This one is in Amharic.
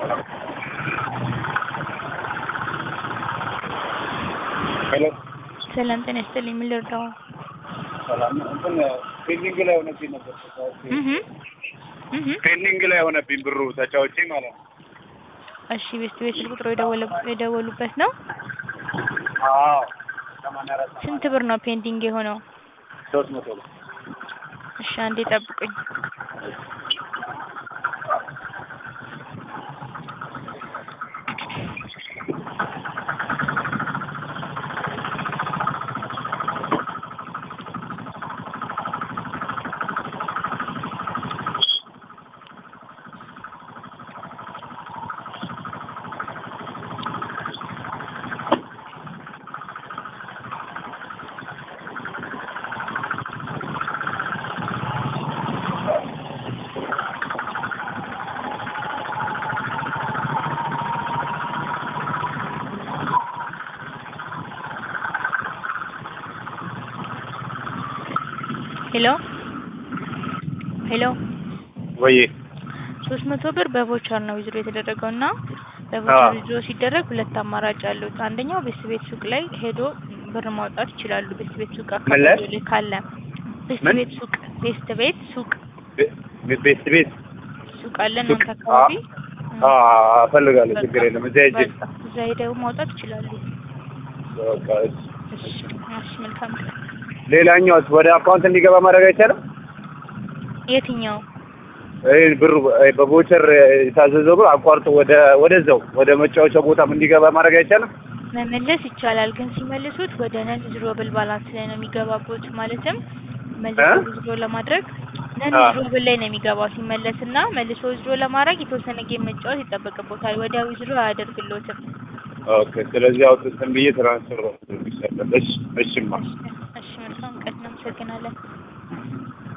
ሄሎ ሰላም ጤና ይስጥልኝ። ምን ልርዳው? ሰላም ነው። እንትን ፔንዲንግ ላይ ሆነብኝ ነበር ተጫውቼ እህ እህ ፔንዲንግ ላይ ሆነብኝ ብሩ ተጫውቼ ማለት ነው። እሺ ቤስት ቤት ስልክ ቁጥሩ የደወለ የደወሉበት ነው። አዎ ሰማንያ አራት ስንት ብር ነው ፔንዲንግ የሆነው? ሶስት መቶ ብር እሺ አንዴ ጠብቁኝ። ሄሎ ሄሎ ወይ ሶስት መቶ ብር በቮቸር ነው ዊዝድሮ የተደረገው እና በቮቸር አዎ። ዊዝድሮ ሲደረግ ሁለት አማራጭ አሉት። አንደኛው ቤስት ቤት ሱቅ ላይ ሄዶ ብር ማውጣት ይችላሉ። ቤስት ቤት ሱቅ ምን ላይ? አካባቢ ላይ ካለ ቤስት ምን? ቤት ሱቅ ቤስት ቤት ሱቅ ቤ- ቤት ቤት ሱቅ አለ ሱቅ? እናንተ አካባቢ አዎ እፈልጋለሁ። ችግር የለም። እዚያ ሂጅ። በቃ እዛ ሄደው ማውጣት ይችላሉ። በቃ እሺ። እሺ እሺ መልካም ቀን። ሌላኛው ወደ አካውንት እንዲገባ ማድረግ አይቻልም? የትኛው ይህ ብሩ ይሄ በቮቸር የታዘዘው ብር አቋርጦ ወደ ወደዛው ወደ መጫወቻ ቦታም እንዲገባ ማድረግ አይቻልም? መመለስ ይቻላል፣ ግን ሲመልሱት ወደ ነን ዊዝድሮብል ባላንስ ላይ ነው የሚገባቡት። ማለትም መልሶ እ? ዊዝድሮ ለማድረግ ነን አ። ዊዝድሮብል ላይ ነው የሚገባው። ሲመለስና መልሶ ዊዝድሮ ለማድረግ የተወሰነ ጌም መጫወት ይጠበቅቦታል። ወዲያ ዊዝድሮ አያደርግሎትም። ኦኬ። ስለዚህ አውጥተን ብዬ ትራንስፈር ይሰጣል። እሺ፣ እሺማ እሺ መልካም ቀን፣ እናመሰግናለን።